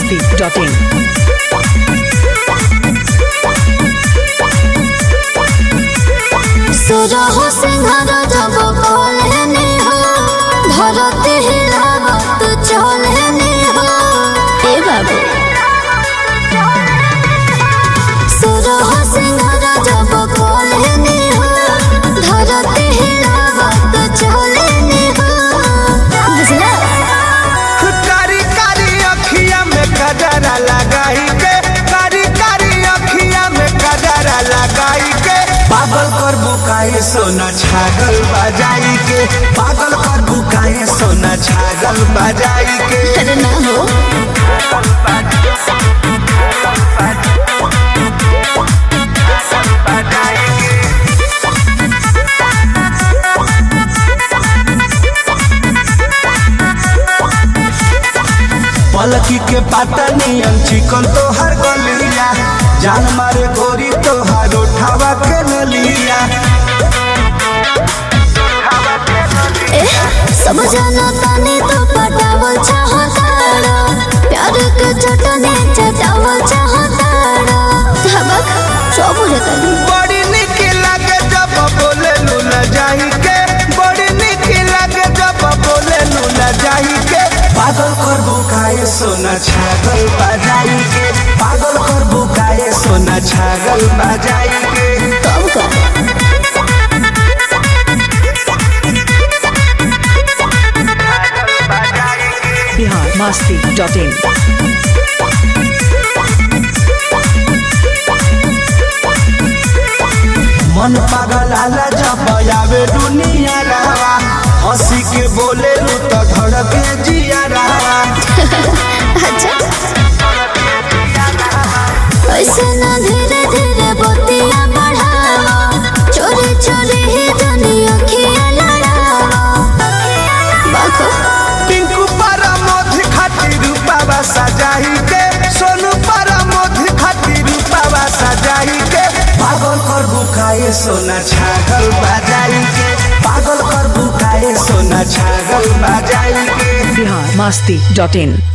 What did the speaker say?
biharmasti.in सुरह सिंहर जब बोलने हो धरती हिलावत चलने हो ए बाबू सुरह सिंहर जब बोलने हो धरती हिलावत चलने हो बुझला कारी कारी अखिया में कजरा लगाई के कारी कारी अखिया में कजरा लगाई के पागल कर बुकाए सोना छागल बजाई के पागल कर बुकाए सोना छागल बजाई के अरे ना हो पलकी के पाता नियम चिकन तो हर गलिया जान मारे गोरी तो हर उठावा के नलिया ए सब जाना तानी तो पटावल चाहताड़ा प्यार के चटने चटावल चाहताड़ा धबक सब बुझतानी बड़ी निक लागे जब बोले लूला जाई के बड़ी निक लागे जब बोले लूला जाई के पागल कर बुकाए सोना छागल बजाई के पागल कर बुकाए सोना छागल बजाई के कब का biharmasti.in मन पागल आला जब आवे दुनिया रहा हंसी के बोले लू तो धड़के जिया रहा अच्छा ऐसे ना धीरे धीरे बतिया बढ़ावा चोरी चोरी ही दुनिया खिया लड़ावा बाको पिंकू पारा मोधी खातिर रूपावा सजाई के सोनू पारा मोधी खातिर रूपावा सजाई के पागल कर बुकाए सोना छागल बजाई के पागल कर बुकाए सोना छागल बजाई के biharmasti.in